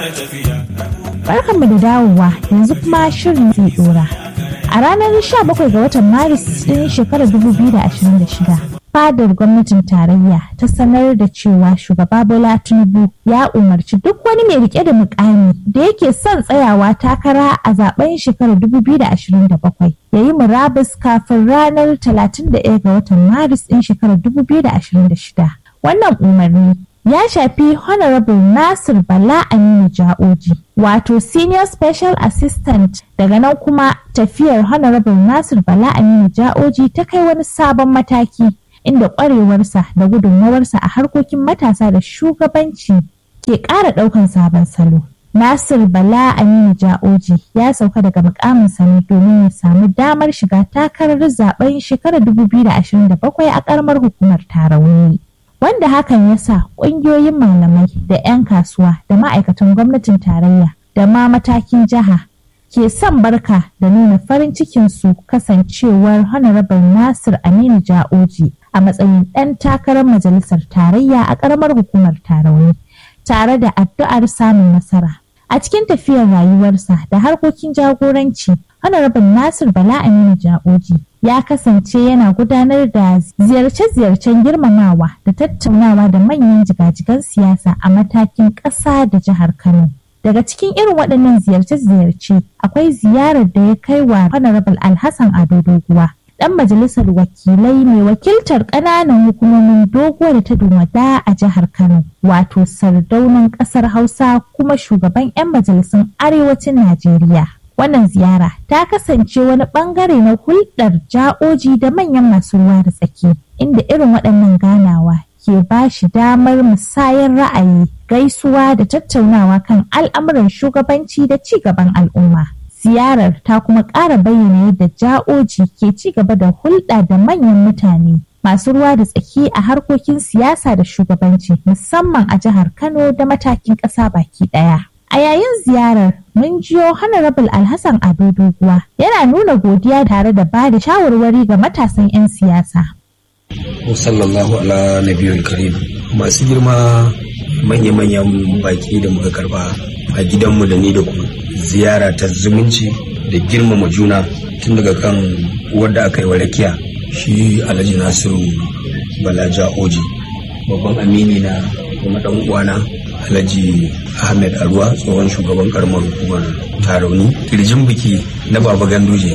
Barkanmu da dawowa yanzu kuma shirin zai dora. A ranar 17 ga watan Maris ɗin shekarar 2026, fadar gwamnatin tarayya ta sanar da cewa shugaba Bola Tinubu ya umarci duk wani mai rike da mukami da yake son tsayawa takara a zaben shekarar 2027 ya yi murabus kafin ranar 31 ga watan Maris ɗin shekarar 2026. Wannan umarni ya shafi Honorable Nasir Bala Aminu Ja'oji, wato Senior Special Assistant daga nan kuma tafiyar Honorable Nasir Bala Aminu Ja'oji ta kai wani sabon mataki inda ƙwarewarsa da gudunmawarsa a harkokin matasa da shugabanci ke ƙara ɗaukan sabon salo. Nasir Bala Aminu Ja'oji ya sauka daga mukaminsa ne domin ya samu damar shiga takarar zaben shekarar 2027 a ƙaramar hukumar Tarauni. wanda hakan ya sa ƙungiyoyin malamai da 'yan kasuwa da ma'aikatan gwamnatin tarayya da ma matakin jiha ke son barka da nuna farin cikinsu kasancewar honorable nasir aminu ja'oji a matsayin ɗan takarar majalisar tarayya a ƙaramar hukumar tarauni tare da addu'ar samun nasara a cikin tafiyar rayuwarsa da harkokin jagoranci honorable nasir bala aminu ja'oji ya kasance yana gudanar da ziyarce-ziyarcen girmamawa da tattaunawa da manyan jigajigan siyasa a matakin ƙasa da jihar Kano. Daga cikin irin waɗannan ziyarce-ziyarce akwai ziyarar da ya kai wa Honorable Alhassan Ado Doguwa, ɗan majalisar wakilai mai wakiltar ƙananan hukumomin doguwa da ta dumada a jihar Kano, wato sardaunan ƙasar Hausa kuma shugaban 'yan majalisun arewacin Najeriya. Wannan ziyara ta kasance wani bangare na hulɗar ja'oji da manyan masu ruwa da tsaki, inda irin waɗannan ganawa ke ba shi damar musayar ra'ayi, gaisuwa da tattaunawa kan al'amuran shugabanci da ci gaban al'umma. Ziyarar ta kuma ƙara bayyana yadda ja'oji ke ci gaba da hulɗa da manyan mutane masu ruwa da tsaki a harkokin siyasa da shugabanci musamman a jihar Kano da matakin ƙasa baki ɗaya. A yayin ziyarar mun jiyo Honorable Alhassan Ado Doguwa yana nuna godiya tare da ba da shawarwari ga matasan 'yan siyasa. Sallallahu ala nabiyul karim masu girma manya-manyan baki da muka karba a gidanmu da ni da ku ziyara ta zumunci da girmama juna tun daga kan wadda aka yi wa rakiya shi alhaji nasiru balaja oji babban amini na kuma dan uwana Alhaji Ahmed Aruwa tsohon shugaban karamar hukumar Tarauni kirjin biki na Baba Ganduje.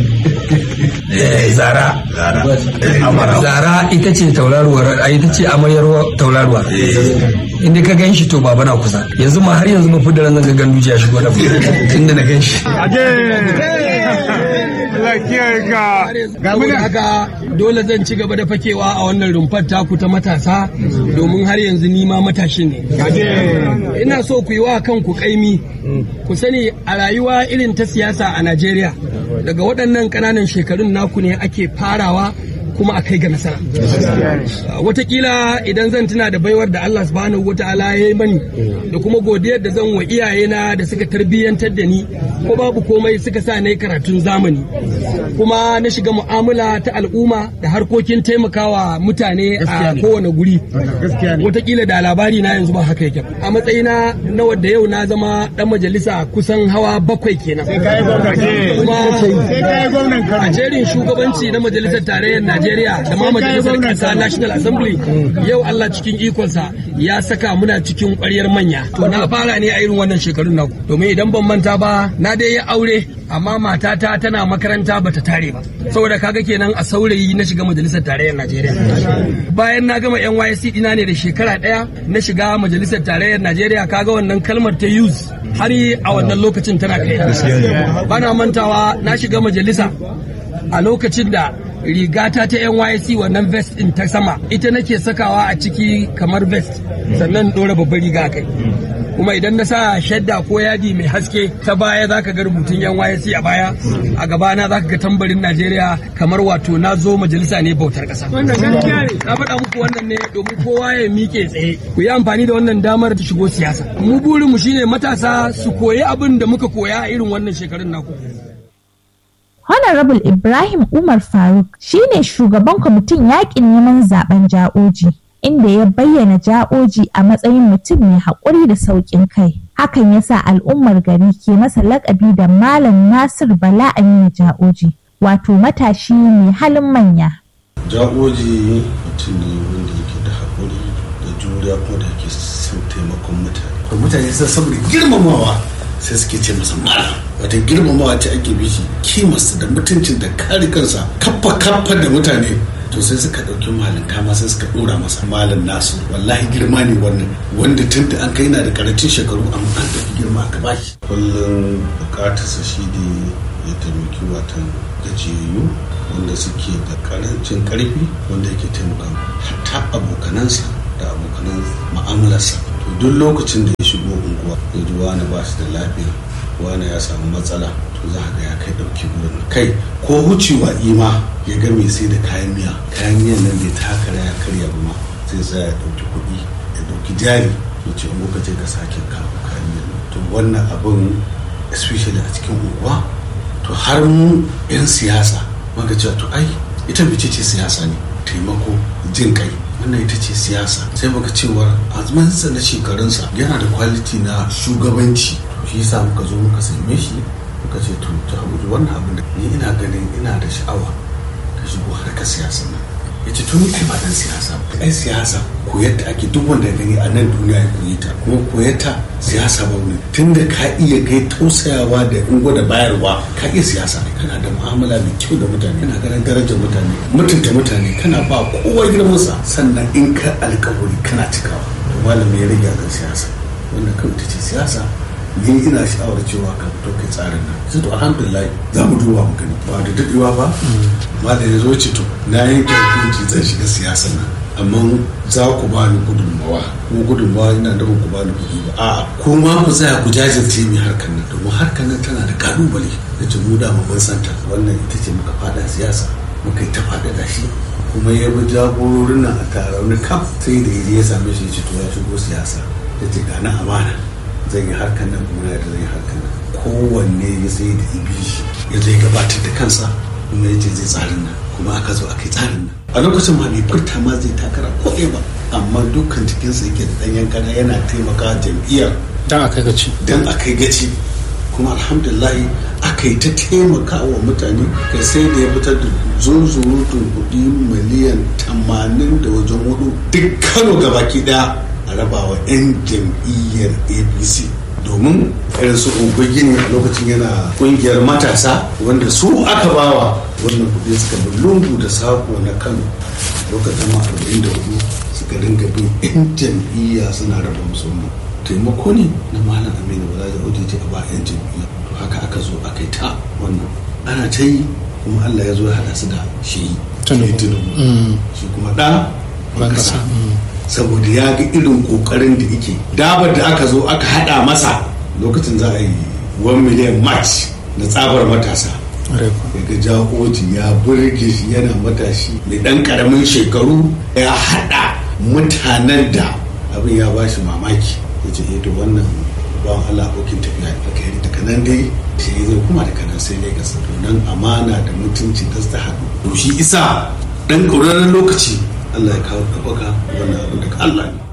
Zara. Zara ita ce tauraruwar ita ce amaryar tauraruwa. Inda ka gan shi to baba na kusa. Yanzu ma har yanzu mafi da ranar ga Ganduje ya shigo da inda na gan shi. Saboda haka dole zan ci gaba da fakewa a wannan rumfar taku ta matasa domin har yanzu ni ma matashi ne. Ina so ku yi wa kanku kaimi ku sani a rayuwa irin ta siyasa a Najeriya daga waɗannan ƙananan shekarun naku ne ake farawa kuma a kai ga nasara. Watakila idan zan tuna da baiwar da Allah subhanahu wata'ala ya yi mani da kuma godiyar da zan wa iyayena da suka tarbiyyantar da ni ko babu komai suka sa na yi karatun zamani kuma na shiga mu'amala ta al'umma da harkokin taimakawa mutane a kowane guri. Watakila da labari na yanzu ba haka yake. A matsayina na wadda yau na zama dan majalisa kusan hawa bakwai kenan. Kuma a jerin shugabanci na majalisar tarayyar Najeriya Najeriya da ma majalisar ƙasa National Assembly yau Allah cikin ikonsa ya saka muna cikin ƙwaryar manya. To na fara ne a irin wannan shekarun naku. Domin idan ban manta ba na dai ya aure amma matata tana makaranta bata tare ba. Saboda kaga kenan a saurayi na shiga majalisar tarayyar Najeriya. Bayan na gama NYSC dina ne da shekara ɗaya na shiga majalisar tarayyar Najeriya kaga wannan kalmar ta use har a wannan lokacin tana kai. Bana mantawa na shiga majalisa a lokacin da rigata ta NYC wannan vest din ta sama ita nake sakawa a ciki kamar vest sannan dora babbar riga kai kuma idan na sa shadda ko yadi mai haske ta baya zaka ga rubutun NYC a baya a gabana zaka ga tambarin Najeriya kamar wato na zo majalisa ne bautar kasa na faɗa muku wannan ne domin kowa ya miƙe tsaye ku yi amfani da wannan damar ta shigo siyasa mu burin mu shine matasa su koyi abin da muka koya a irin wannan shekarun naku Honorable Ibrahim Umar Faruk shine shugaban kwamitin yakin neman zaben ja'oji inda ya bayyana ja'oji a matsayin mutum mai haƙuri da sauƙin kai hakan ya sa al'ummar gari ke masa lakabi da malam nasir bala aminu ja'oji wato matashi mai halin manya ja'oji mutum ne wanda yake da haƙuri da juriya kuma da yake son taimakon mutane kuma mutane sun saboda girmamawa sai suke ce masa mara wata girmamawa ce ake bishi kimarsa da mutuncin da kare kansa kaffa kaffa da mutane to sai suka ɗauki malinta ma sai suka ɗora masa malin nasu wallahi girma ne wannan wanda tun da an kai na da karancin shekaru amma an tafi girma aka bashi kullum bukatarsa shi ne ya taimaki watan gajiyayyu wanda suke da karancin karfi wanda yake taimaka hatta abokanansa da abokanan ma'amalarsa to duk lokacin da ya shigo unguwa ya ji wani ba shi da lafiya wani ya samu matsala to za ga ya kai ɗauki gurin kai ko wucewa ima ya ga mai sai da kayan miya kayan miyan nan bai taka ya karya ba ma sai sa ya ɗauki kuɗi ya ɗauki jari ya ce in ka je ka sake kawo kayan miyan to wannan abin especially a cikin unguwa to har mu 'yan siyasa maka cewa to ai ita bice ce siyasa ne taimako jin kai wannan ita ce siyasa sai muka cewar azumansa na shekarunsa yana da kwaliti na shugabanci shi yasa muka zo muka same shi muka ce to ta abuja wannan abin da ni ina ganin ina da sha'awa ka shigo harkar siyasa nan ya ce to ni ai ba dan siyasa ba ai siyasa koyar da ake duk wanda ya gani a nan duniya ya koyi ta kuma koyar ta siyasa ba ne tunda ka iya kai tausayawa da ungo da bayarwa ka iya siyasa ne kana da mu'amala mai kyau da mutane kana ganin darajar mutane mutunta mutane kana ba kowa girmansa sannan in ka alkawari kana cikawa to malami ya rage kan siyasa wannan kawai ita ce siyasa ni ina sha'awar cewa ka fito kai tsarin nan sai to alhamdulillah za mu duba mu gani ba da dadewa ba amma da ya zo ce to na yanke hukunci zan shiga siyasar nan amma za ku ba ni gudunmawa ko gudunmawa ina da ku ba ni kuɗi ba a'a ko ma ku tsaya ku jajirce mi harkar nan domin harkar nan tana da kalubale da ce mu da mun santa wannan ita ce muka fada siyasa muka yi ta fada da shi kuma ya bi jagororin nan a taron kaf sai da ya same shi ya ce to ya shigo siyasa ya ce ga na amana zan yi harkar nan kuma da zan yi harkar nan kowanne ya sai da ibi shi ya zai gabatar da kansa kuma ya ce zai tsarin nan kuma aka zo aka yi tsarin nan a lokacin ma bai furta ma zai takara ko ba amma dukkan cikinsa yake da ɗanyen kana yana taimaka jam'iyyar dan a kai gaci dan a kai gaci kuma alhamdulillah aka yi ta taimaka wa mutane kai sai da ya fitar da zunzurutun kuɗi miliyan tamanin da wajen hudu duk kano gabaki daya a rabawa 'yan jam'iyyar apc domin irin su gini a lokacin yana kungiyar matasa wanda su aka bawa wannan kudi suka bi lungu da sako na kano lokacin ma 44 suka ringa bin 'yan jam'iyya suna raba musu wannan taimako ne na malam aminu bala da wadda ce a ba 'yan jam'iyya to haka aka zo aka yi ta wannan ana ta yi kuma allah ya zo ya haɗa su da shi Tinubu. shi kuma ɗa ban kasa saboda ya ga irin kokarin da yake dabar da aka zo aka hada masa lokacin za a yi 1 million match na tsabar matasa daga jahoji ya burge shi yana matashi mai dan karamin shekaru ya hada mutanen da abin ya ba shi mamaki ya ce to wannan bawan Allah abokin tafiya da kai daga nan dai shi zai kuma daga nan sai Lagos to nan amana da mutunci da ta haɗu to shi isa dan ƙauraren lokaci Allah ya kawo ɗaukaka wannan abin daga Allah ne.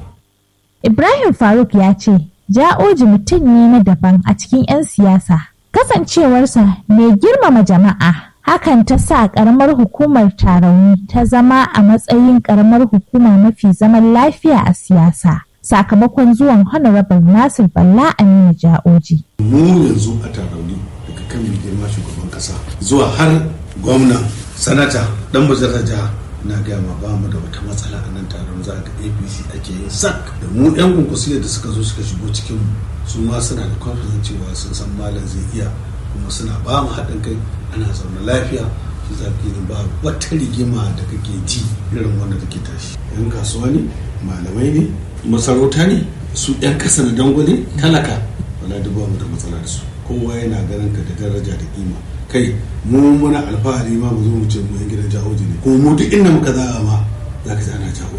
Ibrahim Faruk ya ce, Ja'oji mutum ne na daban a cikin 'yan siyasa. Kasancewarsa mai girmama jama'a, hakan ta sa ƙaramar hukumar tarauni ta zama a matsayin ƙaramar hukuma mafi zaman lafiya a siyasa. Sakamakon zuwan Honorable Nasir Balla Aminu Ja'oji. Mu yanzu a tarauni daga kan mai girma shugaban ƙasa zuwa har gwamna, sanata, ɗan bazarar jiha na gaya ma ba mu da wata matsala a nan taron za ga apc ake yin sak da mu yan kunkusiyar da suka zo suka shigo cikin mu su ma suna da confidence cewa sun san malam zai iya kuma suna ba mu haɗin kai ana zaune lafiya shi zafi ne ba wata rigima da kake ji irin wanda take tashi yan kasuwa ne malamai ne masarauta ne su yan kasa da dangwale talaka wala duk ba mu da matsala da su kowa yana ganin ka da daraja da kima kai mu muna alfahari ma mu zo mu ce mu yan gidan jahoji ne ko mu duk inda muka zaga ma za ka ji ana jahoji jahoji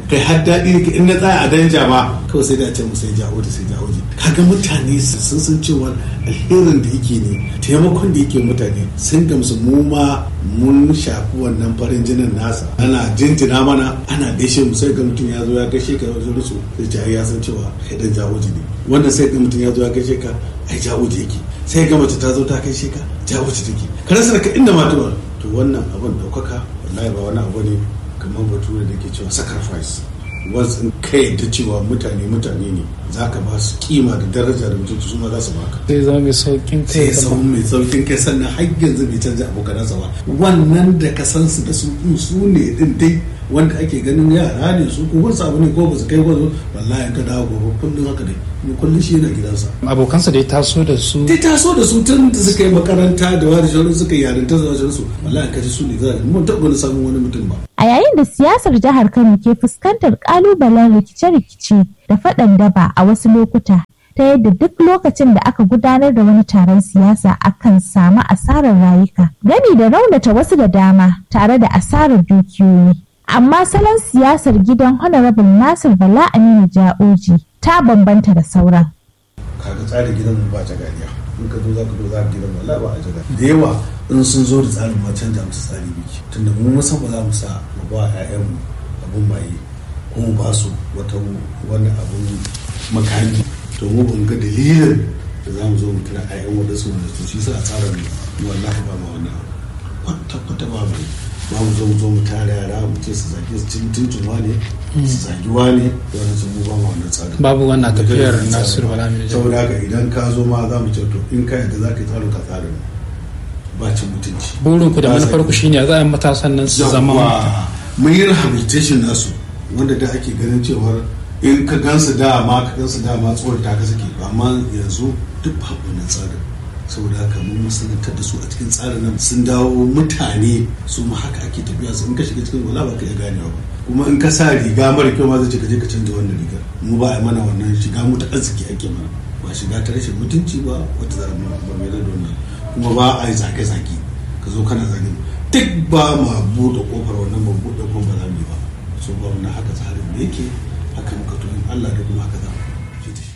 kai har daɗi in na tsaya a danja ma kawai sai da ce mu sai jawo da sai jawo kaga mutane sun san cewa alherin da yake ne taimakon da yake mutane sun gamsu mu ma mun shafi wannan farin jinin nasa ana jinjina mana ana gaishe mu sai ga mutum ya zo ya gaishe ka wajen rusu sai ce ya san cewa kai dan jawo ne wannan sai ga mutum ya zo ya gaishe ka ai jawo yake sai ga mace ta zo ta gaishe ka jawo take ka rasa ka inda ma to wannan abin daukaka wallahi ba wani abu ne kamar bature da ke cewa sacrifice wasu kai yadda cewa mutane mutane ne za ka ba su kima da daraja da mutunci su ma za su baka zai zama mai saukin kai sai zama mai saukin kai sannan har yanzu bai canza abokanansa ba wannan da ka san su da su su ne din dai wanda ake ganin yara ne su ko wasu abu ne ko ba su kai wasu wallahi ka dawo gobe kullum haka dai ni kullum shi yana gidansa abokansa da ya taso da su dai taso da su tun da suka yi makaranta da wani shaurin suka yi yarinta da wajen su wallahi ka ji su ne za a mun taɓa wani samun wani mutum ba A yayin da siyasar jihar Kano ke fuskantar kalubalen rikice-rikice da faɗan daba a wasu lokuta ta yadda duk lokacin da aka gudanar da wani taron siyasa akan samu asarar rayuka gani da raunata wasu da dama tare da asarar dukiyoyi. Amma salon siyasar gidan Honorable Nasir Bala Aminu Ja'oji ta bambanta da sauran. kaga tsarin gidan mu ba ta ganiya in ka zo za ka zo za ka gidan wallahi ba a jaga da yawa in sun zo da tsarin ma canja musu tsari biki tunda mu mun san ba za mu sa mu ba ƴaƴanmu abun maye ko mu ba su wata wani abun makami to mu ban ga dalilin da za mu zo mu kira ƴaƴan wadansu wanda to shi sa a tsarin mu wallahi ba ma wannan kwata kwata ba mu ba mu zo mu zo mu tare yara mu ce su zage su cin tuntun wane su zagi wane da wani sun mu ba ma wannan tsarin babu wannan tafiyar Nasiru Bala Aminu Ja'oji. saboda haka idan ka zo ma za mu ce to in ka yadda za ka yi tsarin ka tsarin ba cin mutunci burin ku da Ba manufar ku zagi. shine za a yi matasan nan su zama Yawwa, mun yi rehabilitation nasu wanda da ake ganin cewar in ka gansu dama ka gansu dama tsohon ta ka suke amma yanzu duk babu wannan tsarin saboda haka mun musanantar da su a cikin tsarin nan sun dawo mutane su ma haka ake tafiya su in ka shiga cikin wala ba ka iya ganewa ba kuma in ka sa riga mara kyau ma zai ce ka je ka canza wannan rigar mu ba a mana wannan shiga mu ta arziki ake mana ba shiga ta rashin mutunci ba wata za mu ba mai da wannan kuma ba a yi zage-zage ka zo kana zage duk ba ma buɗe kofar wannan ba buɗe kofar ba za mu yi ba so ba wannan haka tsarin da yake haka muka to in Allah da kuma haka za mu je da shi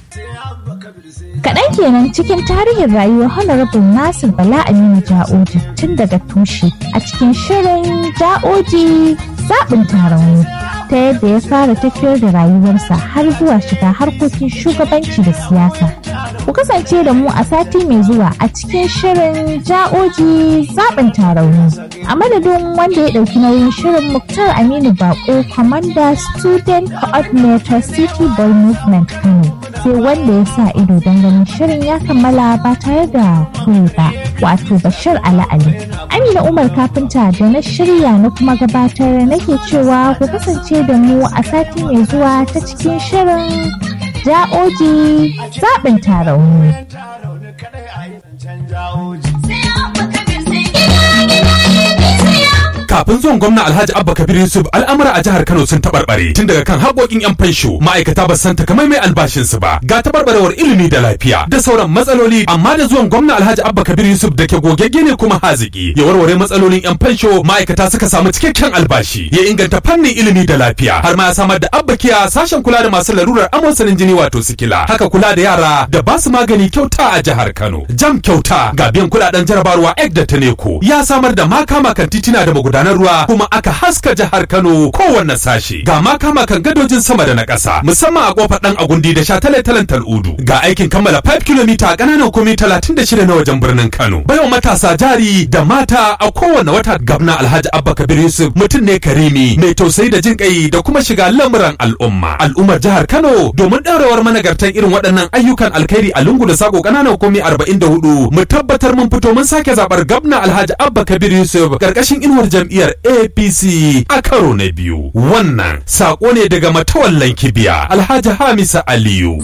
Kaɗan kenan cikin tarihin rayuwar Honorable Nasir Bala Aminu Ja'oji tun daga tushe a cikin shirin Ja'oji zaɓin tarauni ta yadda ya fara tafiyar da rayuwarsa har zuwa shiga harkokin shugabanci da siyasa. Ku kasance da mu a sati mai zuwa a cikin shirin Ja'oji zaɓin tarauni. A madadin wanda ya ɗauki nauyin shirin Muktar Aminu Bako, Commander Student Coordinator City Boy Movement Kano. sai wanda ya sa ido don ganin shirin ya kammala ba tare da kuri ba wato bashir ala'ali amina umar kafinta da na shirya na kuma gabatar nake cewa ku kasance da mu a sati mai zuwa ta cikin shirin ja'oji zaɓin tarauni Kafin zuwan gwamna Alhaji Abba Kabir Yusuf al'amura a jihar Kano sun taɓarɓare tun daga kan haƙoƙin 'yan fansho ma'aikata ba san takamaimai albashinsu ba ga taɓarɓarewar ilimi da lafiya da sauran matsaloli amma da zuwan gwamna Alhaji Abba Kabir Yusuf da ke gogegge ne kuma haziki ya warware matsalolin 'yan fansho ma'aikata suka samu cikakken albashi ya inganta fannin ilimi da lafiya har ma ya samar da abbakiya sashen kula da masu larurar amosanin jini wato sikila haka kula da yara da ba su magani kyauta a jihar Kano jam kyauta ga biyan kuɗaɗen jarabarwa ek da taneko ya samar da makama kan titina da magudanar ruwa kuma aka haska jihar Kano kowanne sashi ga makama kan gadojin sama da na ƙasa musamman a kofar dan agundi da shataletalen tal'udu ga aikin kammala 5 km a ƙananan komi 36 na wajen birnin Kano bayan matasa jari da mata a kowanne wata gabna Alhaji Abba Kabir Yusuf mutum ne karimi mai tausayi da jin kai da kuma shiga lamuran al'umma al'ummar jihar Kano domin ɗaurewar managartan irin waɗannan ayyukan alkhairi a lungu da sako ƙananan komi 44 mu tabbatar mun fito mun sake zaɓar gabna Alhaji Abba Kabir Yusuf ƙarƙashin inuwar jam'iyyar APC a karo na biyu wannan sako ne daga matawallan kibiya Alhaji Hamisa Aliyu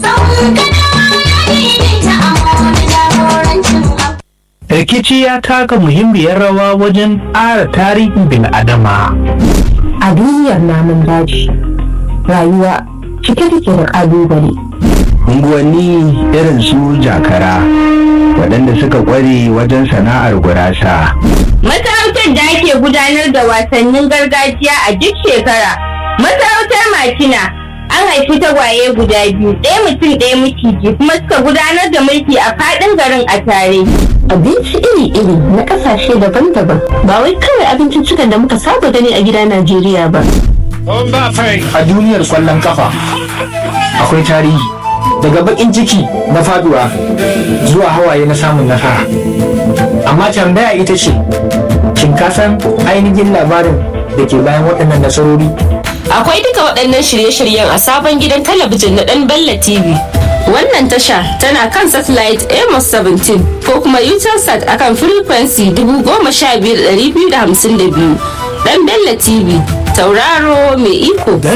rikici ya taka muhimmiyar rawa wajen ƙara tarihin bil'adama a duniyar namun daji rayuwa cike take da ƙalubale unguwanni irin su jakara waɗanda suka ƙware wajen sana'ar gurasa Masarautar da ake gudanar da wasannin gargajiya a duk shekara. Masarautar aka tuna an haifi tagwaye guda biyu ɗaya mutum ɗaya miciji kuma suka gudanar da mulki a faɗin garin a tare. Abinci iri-iri na ƙasashe daban-daban ba wai kawai abinciccikan da muka saba gani a gida Najeriya ba. A duniyar kwallon kafa akwai tarihi daga bakin ciki na faduwa zuwa hawaye na samun nasara. Amma tambaya ita ce, shin ka san ainihin labarin da ke bayan waɗannan nasarori? Akwai duka waɗannan shirye-shiryen a sabon gidan talabijin na ɗan Bella TV. Wannan tasha tana kan satellite Amos 17 ko kuma Utelsat akan frequency 15252. Ɗan Bella TV, tauraro mai iko.